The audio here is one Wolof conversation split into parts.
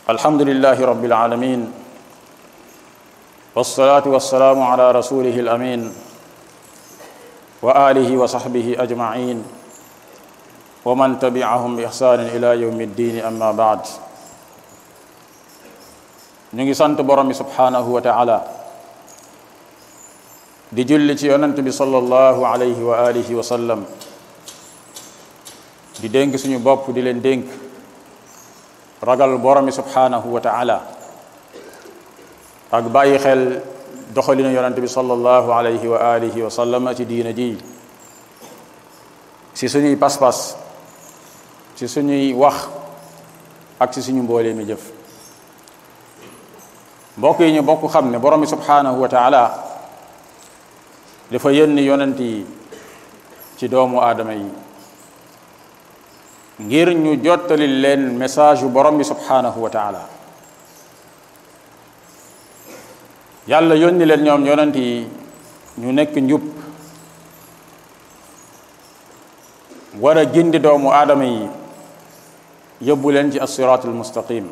الحمد لله رب العالمين والصلاة والسلام على رسوله الأمين وآله وصحبه أجمعين ومن تبعهم بإحسان إلى يوم الدين أما بعد نيجي سانت بروم سبحانه وتعالى di julli ci yonent bi sallallahu alayhi wa alihi wa sallam di dénk suñu bopp di leen dénk ragal boromi subhanahu wa taala ak bàyyi xel doxalinu yonent bi sallallahu alayhi wa alihi wa sallam ci diina ji ci suñuy pas-pas ci suñuy wax ak ci suñu mboolee mi jëf mbokk yi ñu bokk xam ne boromi subhanahu wa taala dafa yónni yonent yi ci doomu aadama yi ngir ñu jottali leen message yu borom bi subhanahu wa taala yàlla yónni leen ñoom yonent yi ñu nekk njub war a gindi doomu aadama yi yóbbu leen ci assiraatul mustaqim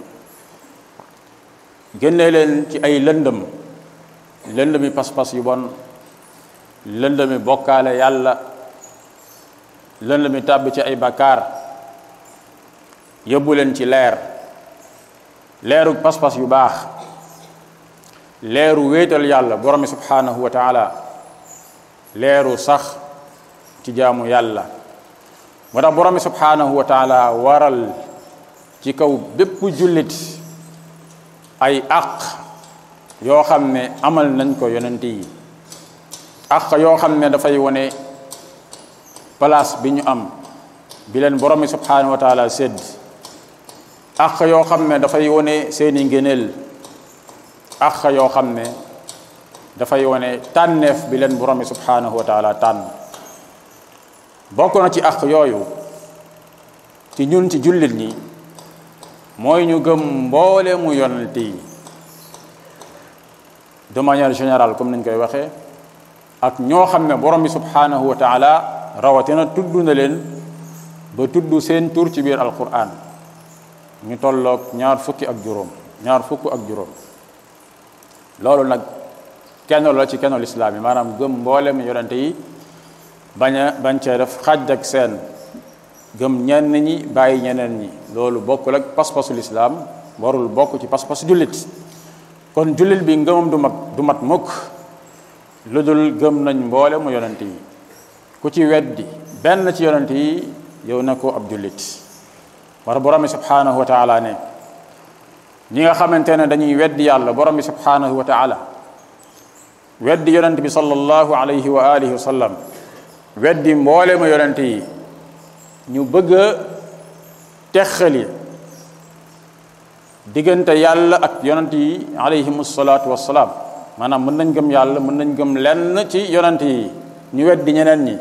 génne leen ci ay lëndëm lëndëmi pas-pas yu bon lëndëmi bokkaale yàlla lëndëmi tàbb ci ay bakkaar yóbbu leen ci leer leeru pas-pas yu baax leeru wéetal yàlla borom bi subhanahu wa taala leeru sax ci jaamu yàlla moo tax borom bi subhanahu wa taala waral ci kaw bépp jullit ay àq yoo xam ne amal nañ ko yonent yi àq yoo xam ne dafay wone place bi ñu am bi leen borom bi subhanahu wa taala sédd àq yoo xam ne dafay wone seeni ngëneel àq yoo xam ne dafay wone tànneef bi leen borom bi subhanahu wa taala tànn bokk na ci àq yooyu ci ñun ci jullit ñi mooy ñu gëm mboole mu yonent yi de manière générale comme nañ koy waxee ak ñoo xam ne borom bi subhanahu wa taala rawatina tudd na leen ba tudd seen tur ci biir alquran ñu tolloog ñaar fukki ak juróom ñaar fukk ak juróom loolu nag kenn la ci kennul islaam yi maanaam gëm mboolem yonente yi bañ a bañ cee def xaj ak seen gëm ñenn ñi bàyyi ñeneen ñi loolu bokkul ak pas-pasul islaam warul bokk ci pas-pas jullit kon jullit bi ngëmam du mag du mat mukk lu dul gëm nañ mboole mu yonent yi ku ci weddi benn ci yonent yi yow na ko ab jullit war borom bi subhanahu wa taala ne ñi nga xamante ne dañuy weddi yàlla borom bi subhanahu wa taala weddi yonent bi sallallahu alayhi wa alihi wa sallam weddi mboole mu yonent yi ñu bëgg a texali diggante yàlla ak yonent yi alayhim salaatu wassalaam maanaam mën nañ gëm yàlla mën nañ gëm lenn ci yonent yi ñu weddi ñeneen ñi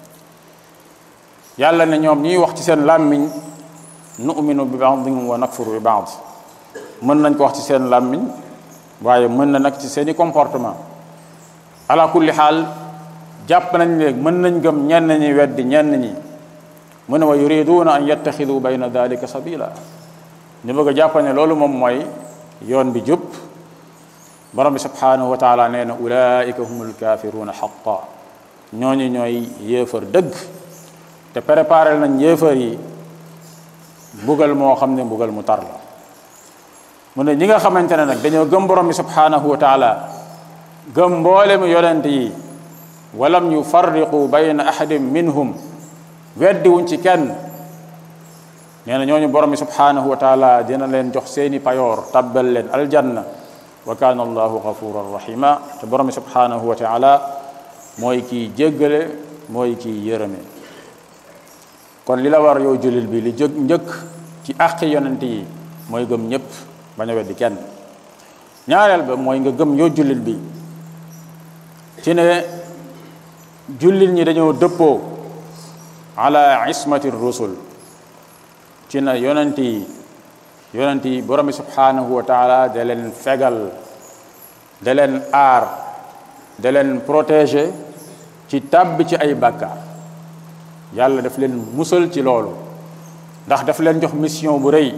yàlla ne ñoom ñuy wax ci seen làmmiñ nu'minu bi ba'dihim wa nakfuru bi ba'd mën nañ ko wax ci seen làmmiñ waaye mën na nag ci seeni comportement ala kulli xaal jàpp nañ ne mën nañ gëm ñenn ñi weddi ñenn ñi mu ne wa yuriduna an yattaxidu bayna dalika sabila ñu bëgg a jàpp ne loolu moom mooy yoon bi jub borom bi subhanahu wa taala nee na ulaika humul kafiruna xaqa ñooñu ñooy yéefar dëgg te préparé nañ yéefar yi mbugal moo xam ne mbugal mu tar la mu ne ñi nga xamante ne nag dañoo gëm borom bi subhanahu wa taala gëm mboole mu yonent yi walam yufarriqu bayna ahadin minhum weddi wuñ ci kenn nee na ñooñu borom bi subhanahu wa taala dina leen jox seeni payoor tabbal leen aljanna wa kana allahu gafuran rahima te borom bi subhanahu wa taala mooy kiy jéggale mooy kiy yërëme kon li la war yow jullit bi li jëkk njëkk ci àqi yonent yi mooy gëm ñëpp bañ a weddi kenn ñaareel ba mooy nga gëm yow jullit bi ci ne jullit ñi dañoo dëppoo ala ismati rusul ci na yonent yi yonent yi borom bi subhanahu wa taala da leen fegal da leen aar da leen protéger ci tàbbi ci ay bàkkaar yàlla daf leen musal ci loolu ndax daf leen jox mission bu rëy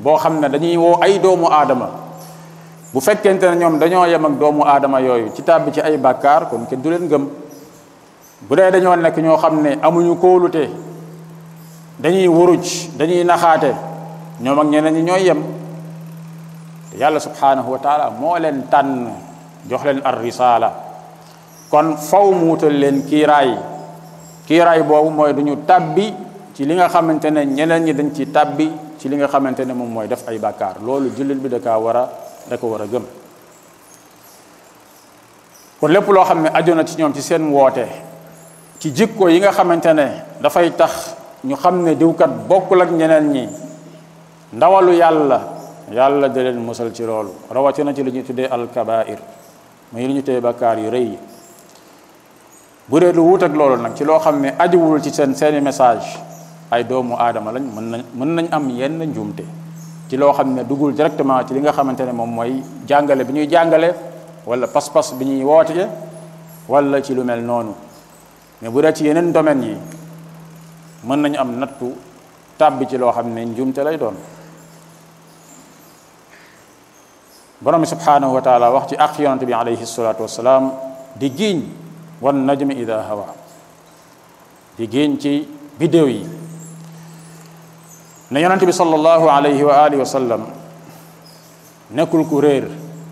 boo xam ne dañuy woo ay doomu aadama bu fekkente ne ñoom dañoo yem ak doomu aadama yooyu ci tàbbi ci ay bàkkaar kon kenn du leen gëm bu dee dañoo nekk ñoo xam ne amuñu kóolute dañuy wuruj dañuy naxaate ñoom ak ñeneen ñi ñooy yem te yàlla subhanahu wa taala moo leen tànn jox leen ar risala kon faw mu wutal leen kiiraay kiiraay boobu mooy duñu tàbbi ci li nga xamante ne ñeneen ñi dañ ci tàbbi ci li nga xamante ne moom mooy def ay bàkkaar loolu jullit bi da kaa war a da ko war a gëm kon lépp loo xam ne aju na ci ñoom ci seen woote ci jikko yi nga xamante ne dafay tax ñu xam ne diwkat bokkul ak ñeneen ñi ndawalu yàlla yàlla da leen musal ci loolu rawatina ci li ñu tuddee alkabair muy li ñu tuddee bakkaar yu rëy yi bu dee lu wut ak loolu nag ci loo xam ne ajuwul ci seen seeni message ay doomu aadama lañ mën nañ mën nañ am yenn njuumte ci loo xam ne dugul directement ci li nga xamante ne moom mooy jàngale bi ñuy jàngale wala pas-pas bi ñuy woote wala ci lu mel noonu mais bu dee ci yeneen domaines yi mën nañu am nattu tàbbi ci loo xam ne njuumte lay doon borom bi subhanahu wa taala wax ci ak yonante bi alayhi salatu wasalaam di giiñ wan najmi ida hawa di giiñ ci bidéew yi ne yonante bi sallallahu alayhi wa alihi wa sallam nekkul ku réer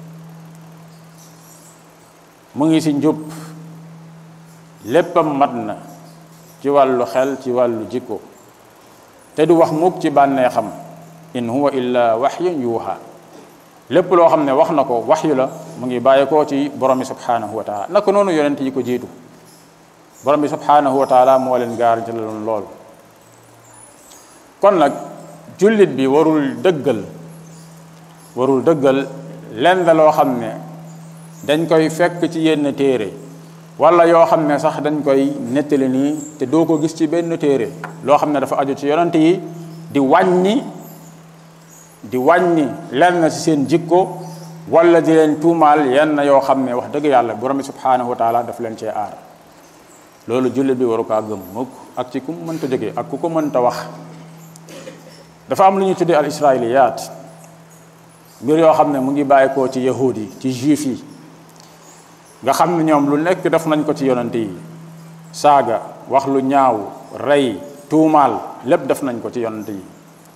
mu ngi si njub léppam mat na ci wàllu xel ci wàllu jikko te du wax mukk ci bànneexam in huwa illa waxyun yuuxa lépp loo xam ne wax na ko waxyu la mu ngi bàyyeekoo ci borom bi subhanahu wa taala naka noonu yonent yi ko jiitu borom bi subhanahu wa taala moo leen garanti la loon lool kon nag jullit bi warul dëggal warul dëggal lenn loo xam ne dañ koy fekk ci yenn téere wala yoo xam ne sax dañ koy nettali nii te doo ko gis ci benn téere loo xam ne dafa aju ci yonent yi di wàññi di wàññi lenn ci seen jikko wala di leen tuumaal yenn yoo xam ne wax dëgg yàlla borom bi subhanahu wa taala daf leen cee aar loolu jullit bi waru kaa gëm mukk ak ci ku mu mënta jógee ak ku ko mënta wax dafa am lu ñu tuddee al israiliyaat mbir yoo xam ne mu ngi bàyyi koo ci yahud yi ci juif yi nga xam ne ñoom lu nekk def nañ ko ci yonante yi saaga wax lu ñaaw rey tuumaal lépp def nañ ko ci yonante yi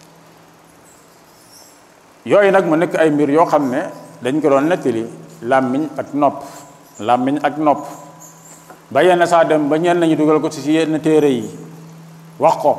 yooyu nag mu nekk ay mbir yoo xam ne dañ ko doon nettali làmmiñ ak nopp làmmiñ ak nopp ba yenn saa dem ba ñenn ñu dugal ko ci yenn téere yi wax ko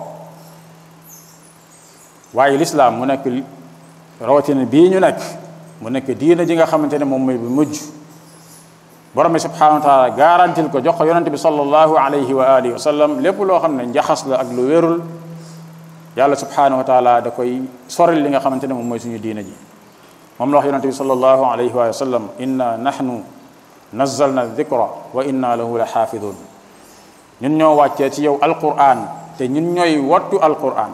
waaye lislaam mu nekk rawatina bii ñu nekk mu nekk diina ji nga xamante ne moom mooy bu mujj borom bi subhanahu wa taala garantil ko jox ko yonente bi sallallahu alayhi wa alihi wa sallam lépp loo xam ne njaxas la ak lu wérul yàlla subhanahu wa taala da koy soril li nga xamante ne moom mooy suñu diina ji moom la wax yonente bi sallallahu alayhi wa sallam inna nahnu nazzalna dhikra wa inna lahu la xaafidun ñun ñoo wàccee ci yow alquran te ñun ñooy wattu alquran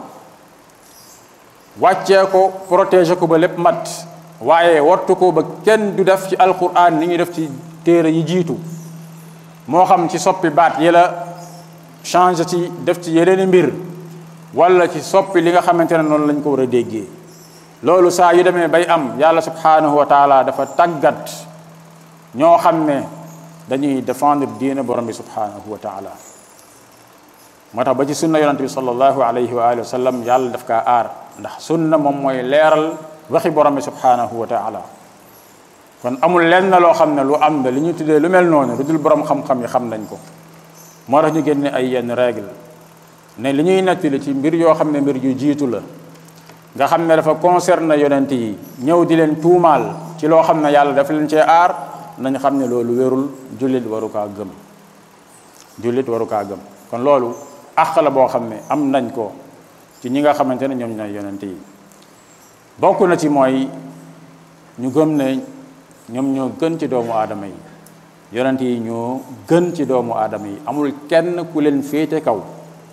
wàccee ko protéger ko ba lépp mat waaye wattu ko ba kenn du def ci alquran ni ñuy def ci téere yi jiitu moo xam ci soppi baat yi la change ci def ci yeneeni mbir wala ci soppi li nga xamante ne noonu lañ ko war a déggee loolu saa yu demee bay am yàlla subhanahu wa taala dafa tàggat ñoo xam ne dañuy défendre diine borom bi subhanahu wa taala moo tax ba ci sunna yonante bi sallallahu alayhi wa alihi wa sallam yàlla daf kaa aar ndax sunna moom mooy leeral waxi borom bi subhanahu wa taala kon amul lenn loo xam ne lu am na li ñu tuddee lu mel noonu lu dul borom xam-xam yi xam nañ ko moo tax ñu génne ay yenn règle ne li ñuy nettali ci mbir yoo xam ne mbir yu jiitu la nga xam ne dafa concerne yonent yi ñëw di leen tuumaal ci loo xam ne yàlla dafa leen cee aar nañ xam ne loolu wérul jullit waru kaa gëm jullit waru kaa gëm kon loolu àq la boo xam ne am nañ ko ci ñi nga xamante ne ñoom ñooy yonent yi bokk na ci mooy ñu gëm ne ñoom ñoo gën ci doomu aadama yi yonent yi ñoo gën ci doomu aadama yi amul kenn ku leen féete kaw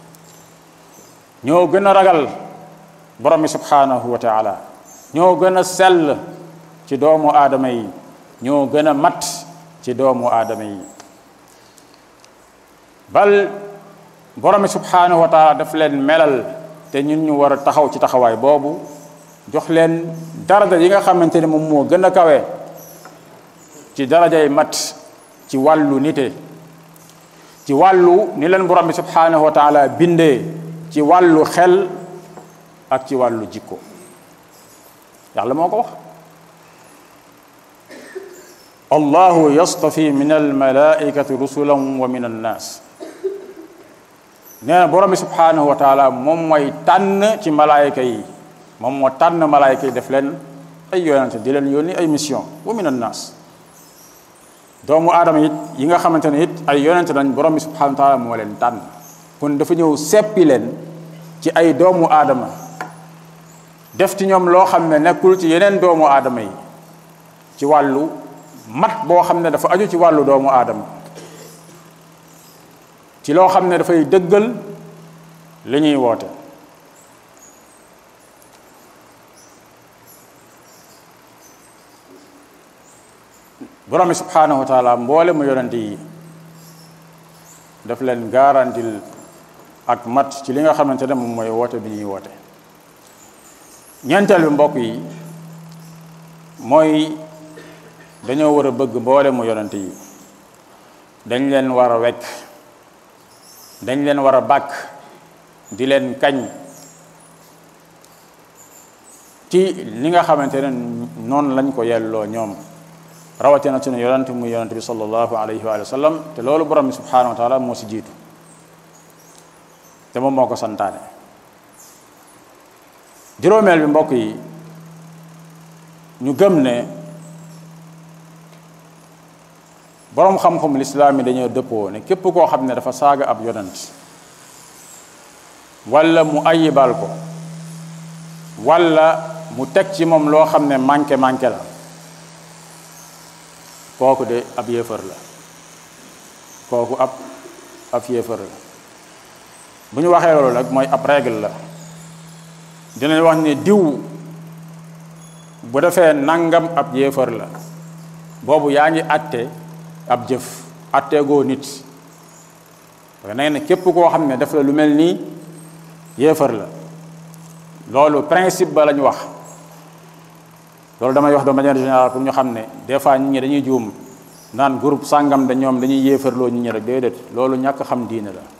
ñoo gën a ragal borom bi subhanahu wa taala ñoo gën a sell ci doomu aadama yi ñoo gën a mat ci doomu aadama yi bal borom bi subhanahu wa taala daf leen melal te ñun ñu war a taxaw ci taxawaay boobu jox leen daraja yi nga xamante ne moom moo gën a kawe ci darajay mat ci wàllu nite ci wàllu ni leen borom bi subhanahu wa taala bindee ci wàllu xel ak ci wàllu jikko yàlla moo ko wax allahu yastafi min almalaikati rusulan wa min annaas nee na borom bi subhanahu wa taala moom mooy tànn ci malaayika yi moom moo tànn malaayika yi def leen ay yonente di leen yónni ay mission wa min annaas doomu aadama it yi nga xamante ne it ay yonente nañ borom bi subhanahu wa taala moo leen tànn kon dafa ñëw seppi leen ci ay doomu aadama def ci ñoom loo xam ne nekkul ci yeneen doomu aadama yi ci wàllu mat boo xam ne dafa aju ci wàllu doomu aadama ci loo xam ne dafay dëggal li ñuy woote borom bi subhanahu wa taala mboole mu yonent yi daf leen garantil ak mat ci li nga xamante ne moom mooy woote bi ñuy woote ñeenteel bi mbokk yi mooy dañoo war a bëgg mboole mu yonent yi dañ leen war a wekk dañ leen war a bàkk di leen kañ ci li nga xamante ne noonu lañ ko yelloo ñoom rawatina sunu yonent muy yonent bi sallallahu alayhi wa sallam te loolu borom bi subhanahu wa taala moo si jiitu te moom moo ko santaane juróomeel bi mbokk yi ñu gëm ne boroom xam-xam lislaam yi dañoo dëppoo ne képp koo xam ne dafa saaga ab yonent walla mu ayibal ko walla mu teg ci moom loo xam ne manqué manqué la kooku de ab yéefar la kooku ab ab yéefar la bu ñu waxee loolu nag mooy ab règle la dinañ wax ne diw bu defee nangam ab yéefar la boobu yaa ngi atte ab jëf atteegoo nit parce que nee na képp koo xam ne def la lu mel nii yéefar la loolu principe ba lañ wax loolu damay wax de manière générale pour ñu xam ne des fois nit ñi dañuy juum naan groupe sàngam da ñoom dañuy yéefarloo nit ñi rek déedéet loolu ñàkk xam diine la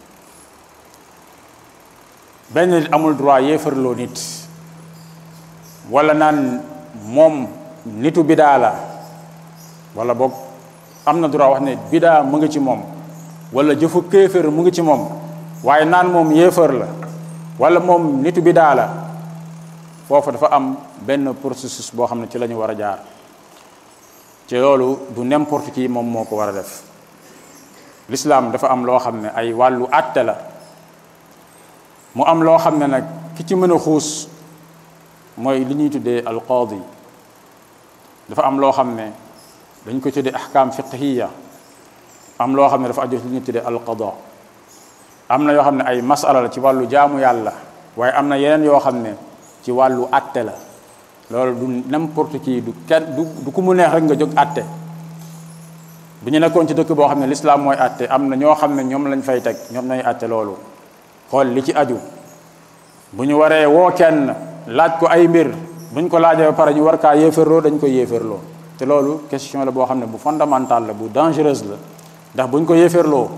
benn nit amul droit yéefarloo nit wala naan moom nitu bidaa la wala boog am na droit wax ne bidaa mu ngi ci moom wala jëfu kéefër mu ngi ci moom waaye naan moom yéefar la wala moom nitu bidaa la foofu dafa am benn processus boo xam ne ci la ñu war a jaar ci loolu du n'importe qui moom moo ko war a def l'islam dafa am loo xam ne ay wàllu àtte la mu am loo xam ne nag ki ci mën a xuus mooy li ñuy tuddee alqaadi dafa am loo xam ne dañ ko tuddee ahkam fiqhiya am loo xam ne dafa aju li ñuy tuddee alqada am na yoo xam ne ay masala la ci wàllu jaamu yàlla waaye am na yeneen yoo xam ne ci wàllu atte la loolu du n'importe qui du kenn du du ku mu neex rek nga jóg atte bu ñu nekkoon ci dëkk boo xam ne l'islam mooy atte am na ñoo xam ne ñoom lañ fay teg ñoom nañ atte loolu xool li ci aju bu ñu waree woo kenn laaj ko ay mbir bu ñu ko laajee ba pare ñu war kaa yéefarloo dañ koy yéefarloo te loolu question la boo xam ne bu fondamental la bu dangereuse la ndax bu ñu ko yéefarloo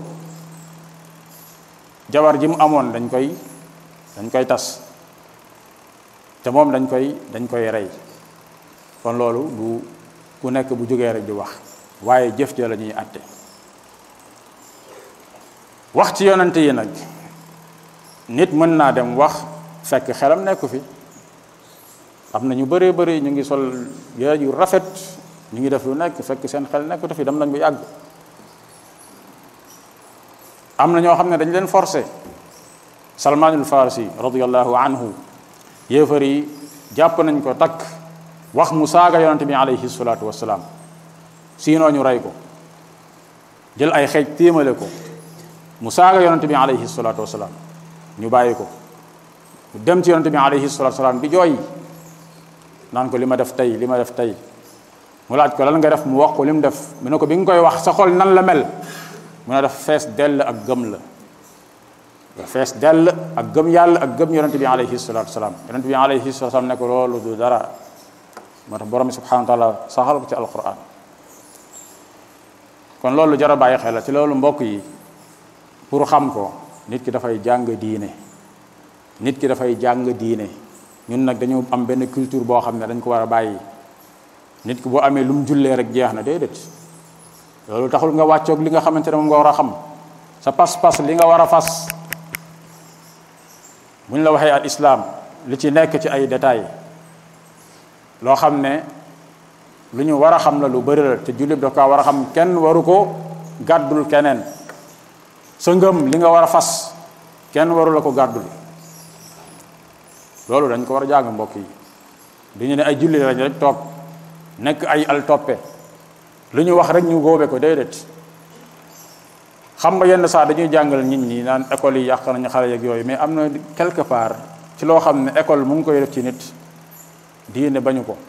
jabar ji mu amoon dañ koy dañ koy tas te moom dañ koy dañ koy rey kon loolu du ku nekk bu jógee rek di wax waaye jëf ja la ñuy àtte wax ci yonante yi nag nit mën naa dem wax fekk xelam nekku fi am na ñu bëree bëri ñu ngi sol yére yu rafet ñu ngi def lu nekk fekk seen xel nekkutu fi dem nañ bu yàgg am na ñoo xam ne dañ leen forcé salmaanul farisi radiallahu anhu yéefar yi jàpp nañ ko takk wax mu saaga yonante bi alayhi salaatu wasalaam siinoo ñu rey ko jël ay xeej téemale ko mu saaga yonante bi alayhi salaatu wasalaam ñu bàyyi ko dem ci yonante bi alayhi salaatu wasalaam di jooy naan ko li ma def tey li ma def tey mu laaj ko lan nga def mu wax ko li mu def mu ne ko bi nga koy wax sa xol nan la mel mu ne def fees dell ak gëm la nga fees dell ak gëm yàlla ak gëm yonente bi alayhi salatu wasalaam yonente bi alayhi salatu wasalaam ne ko loolu du dara moo tax borom bi subhanahu wa taala saxal ko ci alquran kon loolu jar a bàyyi xel la ci loolu mbokk yi pour xam ko nit ki dafay jàng diine nit ki dafay jàng diine ñun nag dañu am benn culture boo xam ne dañ ko war a bàyyi nit ki boo amee lu mu jullee rek jeex na déedéet loolu taxul nga wàccoog li nga xamante ne moom nga war a xam sa pas-pas li nga war a fas bu ñu la waxee al islam li ci nekk ci ay détails loo xam ne lu ñu war a xam la lu bëri la te jullit daf kaa war a xam kenn waru ko gàddul keneen sa ngëm li nga war a fas kenn waru la ko gàddul loolu dañ ko war a jàng mbokk yi du ñu ne ay jullit lañ rek toog nekk ay al toppe lu ñu wax rek ñu góobe ko déedéet xam nga yenn saa dañuy jàngal nit ñi naan école yi yàq nañu xale yeeg yooyu mais am na quelque part ci loo xam ne école mu ngi koy def ci nit diine bañu ko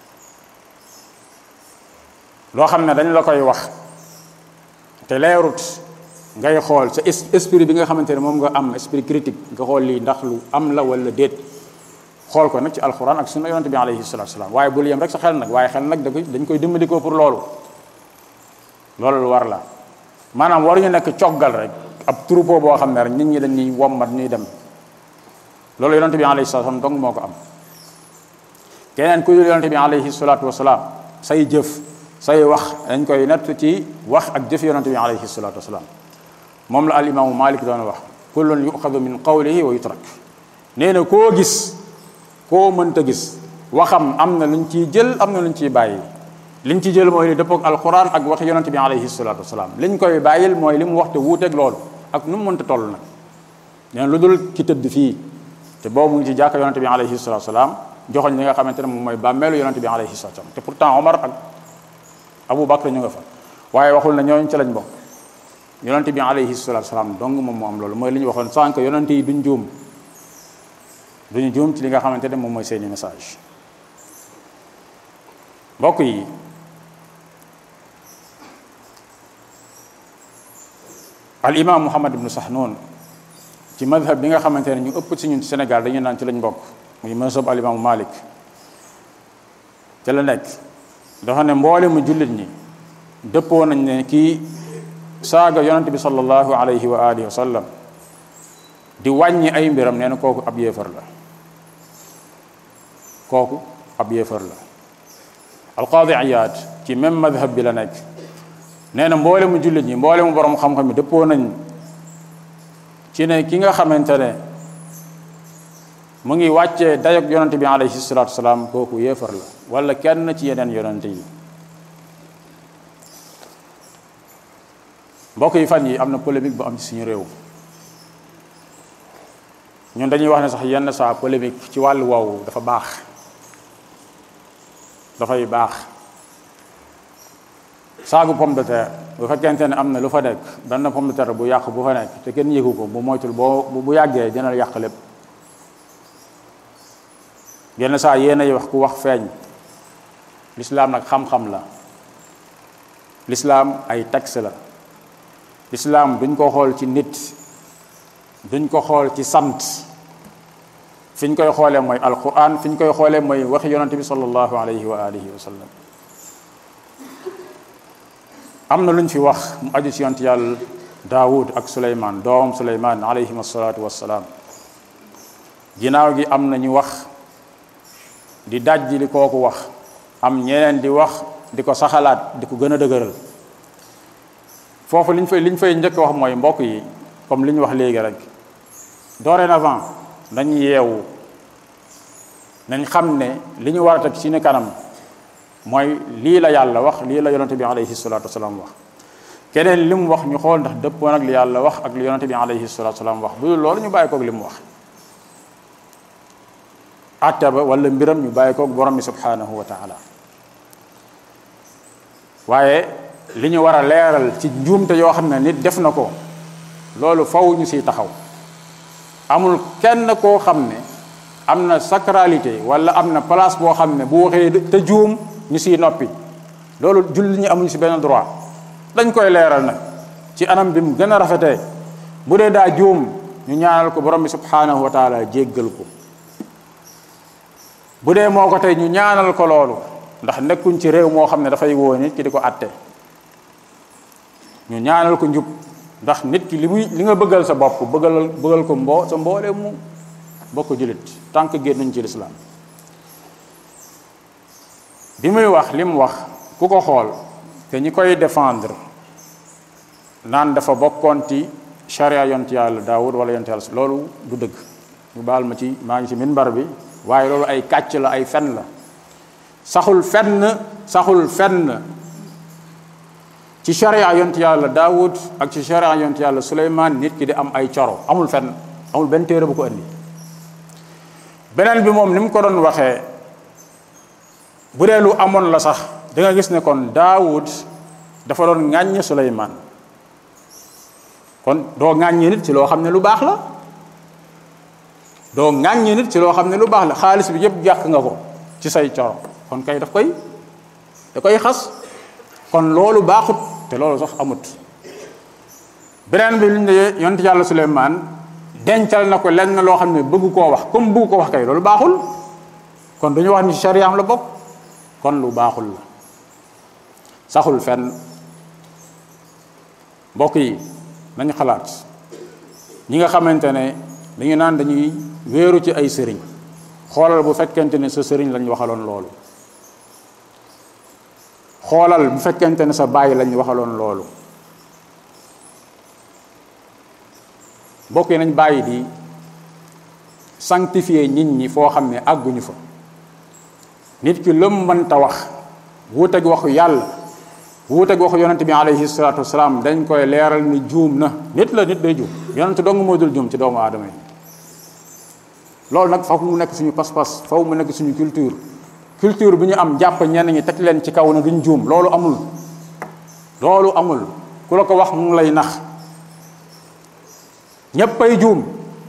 loo xam ne dañ la koy wax te leerut ngay xool sa esprit bi nga xamante ne moom nga am esprit critique nga xool lii ndax lu am la wala déet xool ko nag ci alxuraan ak sunna yonante bi alayhi salatu salaam waaye bul yem rek sa xel nag waaye xel nag da koy dañ koy dimbali ko pour loolu loolu lu war la maanaam waruñu nekk coggal rek ab troupeau boo xam ne rek nit ñi dañuy wommat ñuy dem loolu yonante bi alayhi salatu salaam dong moo ko am keneen ku dul yonante bi alayhi salatu wasalaam say jëf say wax dañ koy natt ci wax ak jëf yonante bi alayhi salatu wasalaam moom la al imaamu malik doon wax kullun yuxadu min qawlihi wa yutrak nee na koo gis koo mënta gis waxam am na luñ ciy jël am na luñ ciy bàyyi liñ ci jël mooy li dëppoog alquran ak wax yonante bi alayhi salatu wasalaam liñ koy bàyyil mooy li mu wax te wuuteeg loolu ak nu mu mënta toll nag nee na lu dul ki tëdd fii te boobu mu ngi ci jàkka yonante bi alayhi salatu wasalaam joxoñ li nga xamante ne moom mooy bàmmeelu yonante bi alayhi salatu wasalaam te pourtant Omar ak Abu Bakr ñu nga fa waaye waxul na ñooñu ci lañ bokk yonante bi alayhi salatu wasalaam dong moom moo am loolu mooy li ñu waxoon sànq yonante yi duñ juum duñu juum ci li nga xamante ne moom mooy seeni message mbokk yi al imam muhammad ibnu sahnun ci madhab bi nga xamante ne ñu ëpp ci ñun Sénégal dañuy naan ci lañ bokk muy mazhab al imaamu malik te la nekk dafa ne mboole mu jullit ñi dëppoo nañ ne kii saaga yonante bi sallallahu alayhi wa alihi wa sallam di wàññi ay mbiram nee na kooku ab yéefar la kooku ab yéefar la alqaadi Iyaad ci même madhab bi la nekk nee na mboole mu jullit ñi mboole mu borom xam-xam yi dëppoo nañ ci ne ki nga xamante ne mu ngi wàccee dayog yonante bi alayhi salatu wasalaam kooku yéefar la wala kenn ci yeneen yonante yi mbokk yi fan yi am na polémique bu am ci suñu réew ñun dañuy wax ne sax yenn saa polémique ci wàllu woowu dafa baax dafay baax saagu pomme de terre bu fekkente ne am na lu fa nekk benn pomme de terre bu yàq bu fa nekk te kenn yëgu ko bu moytul boo bu yàggee dina yàq lépp yenn saa yéen ay wax ku wax feeñ lislaam nag xam-xam la lislaam ay texte la lislaam duñ ko xool ci nit duñ ko xool ci sant fi ñu koy xoolee mooy alquran fi ñu koy xoolee mooy waxi yonante bi sallallahu alayhi wa alihi wa sallam am na lu ñu fi wax mu aju ci yonent yàlla daawud ak suleymaan doomam suleymaan alayhim asalaatu wassalaam ginnaaw gi am na ñu wax di dajji li kooku wax am ñeneen di wax di ko saxalaat di ko gën a dëgëral foofu liñ fay liñ fay njëkk wax mooy mbokk yi comme li ñu wax léegi rek dorénavant nañ yeewu nañ xam ne li ñu war a teg ci ni kanam mooy lii la yàlla wax lii la yonante bi alayhi salatu wasalaam wax keneen li mu wax ñu xool ndax dëppoo nag li yàlla wax ak li yonante bi alayhi salatu wasalaam wax bu dul loolu ñu bàyyi koog li mu wax atta ba wala mbiram ñu bàyyi koog borom bi subhanahu wa taala waaye li ñu war a leeral ci njuumte yoo xam ne nit def na ko loolu faw ñu siy taxaw amul kenn koo xam ne am na sacralité wala am na place boo xam ne bu waxee te juum ñu siy noppi loolu julli ñi amuñu si benn droit dañ koy leeral nag ci anam bi mu gën a rafetee bu dee daa juum ñu ñaanal ko borom bi subhanahu wa taala jéggal ko bu dee moo ko tey ñu ñaanal ko loolu ndax nekkuñ ci réew moo xam ne dafay woo nit ki di ko atte ñu ñaanal ko njub ndax nit ki li muy li nga bëggal sa bopp bëggal bëggal ko mboo sa mboolee mu bokk julit tant que génnuñ ci lislaam bi muy wax li mu wax ku ko xool te ñi koy défendre naan dafa bokkoon ci charia yont yàlla daawud wala yont yàlla loolu du dëgg ñu baal ma ci maa ngi ci minbar bi waaye loolu ay kàcc la ay fen la saxul fenn saxul fenn ci charia yont yàlla daawud ak ci charia yont yàlla suleymaan nit ki di am ay coro amul fenn amul benn téere bu ko indi beneen bi moom ni mu ko doon waxee bu dee lu amoon la sax da nga gis ne kon daawud dafa doon ŋàññ suleymaan kon doo ŋàññi nit ci loo xam ne lu baax la doo ŋàññi nit ci loo xam ne lu baax la xaalis bi yëpp jàq nga ko ci say coro kon kay daf koy da koy xas kon loolu baaxut te loolu sax amut beneen bi lu ñu ne yonent yàlla suleymaan dencal na ko lenn loo xam ne bëgg koo wax comme bëgg ko wax kay loolu baaxul kon duñu wax ni ci sariyaam la bokk kon lu baaxul la saxul fenn mbokk yi nañu xalaat ñi nga xamante ne dañu naan dañuy wéeru ci ay sëriñ xoolal bu fekkente ne sa sëriñ lañ waxaloon loolu xoolal bu fekkente ne sa bàyyi lañ waxaloon loolu mbokk yi nañ bàyyi di sanctifier nit ñi foo xam ne àgguñu fa nit ki lëm mënta wax wuuteeg waxu yàlla wuuteeg waxu yonente bi alayhi salaatu wasalaam dañ koy leeral ni juum na nit la nit day juum yonente dong moo dul juum ci doomu aadama yi loolu nag faw mu nekk suñu pas-pas faw mu nekk suñu culture culture bi ñu am jàpp ñenn ñi teg leen ci kaw na duñ juum loolu amul loolu amul ku la ko wax mu ngi lay nax ñéppay juum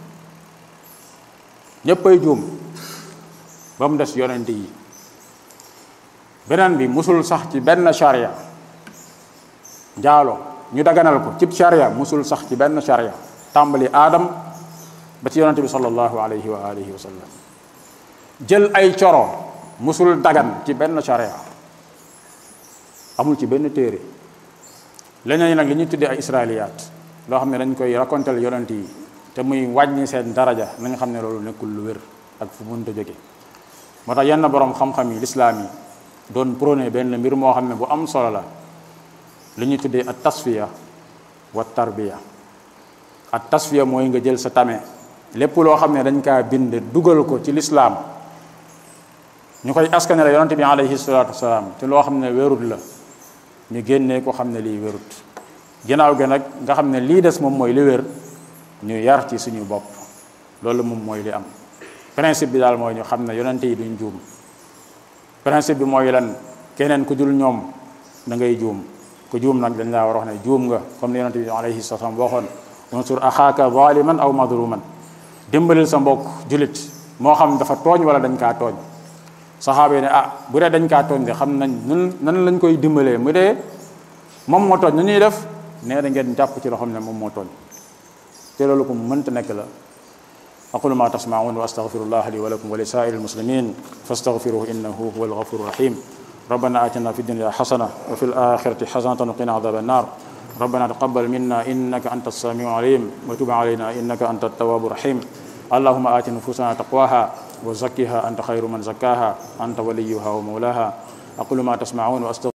ñéppay juum ba mu des yonent yi beneen bi musul sax ci benn charia njaalo ñu daganal ko cib charia musul sax ci benn charia tàmbali aadam ba ci yonent bi sallallahu alayhi wa alihi wa sallam jël ay coro musul dagan ci benn charia amul ci benn téere leneen nag li ñuy tuddee ay israiliyaat loo xam ne dañ koy raconter yonent yi te muy wàññi seen daraja na nga xam ne loolu nekkul lu wér ak fu mënta jóge moo tax yenn borom xam-xam yi lislaam yi doon prôné benn mbir moo xam ne bu am solo la li ñuy tuddee at tasfiya wa tarbiya at tasfiya mooy nga jël sa tame lépp loo xam ne dañ kaa bind dugal ko ci lislaam ñu koy askane la yonante bi alayhi salaatu wasalaam te loo xam ne wérut la ñu génnee ko xam ne lii wérut ginnaaw gi nag nga xam ne lii des moom mooy li wér ñu yar ci suñu bopp loolu moom mooy li am principe bi daal mooy ñu xam ne yonante yi duñ juum principe bi mooy lan keneen ku dul ñoom da ngay juum ku juum nag dañ laa war a wax ne juum nga comme ni yonante bi alayhi salaam waxoon unsur axaaka zaliman aw madluman dimbalil sa mbokk julit moo xam dafa tooñ wala dañ kaa tooñ saxaaba yi ne ah bu dee dañ kaa tooñ de xam nañ nan nan lañ koy dimbalee mu dee moom moo tooñ nu ñuy def nee da ngeen jàpp ci loo xam ne moom moo tooñ te loolu ko mënta nekk la aqulu ma tasmaun wa astaghfirullah li wa lakum wa li saa'iri almuslimin fastaghfiruhu innahu huwa alghafuru rahim ربنا آتنا في الدنيا حسنة وفي الآخرة حسنة وقنا عذاب النار ربنا تقبل منا إنك أنت السميع العليم وتب علينا إنك أنت التواب الرحيم اللهم آت نفوسنا تقواها وزكها أنت خير من زكاها أنت وليها ومولاها أقول ما تسمعون وأستغفر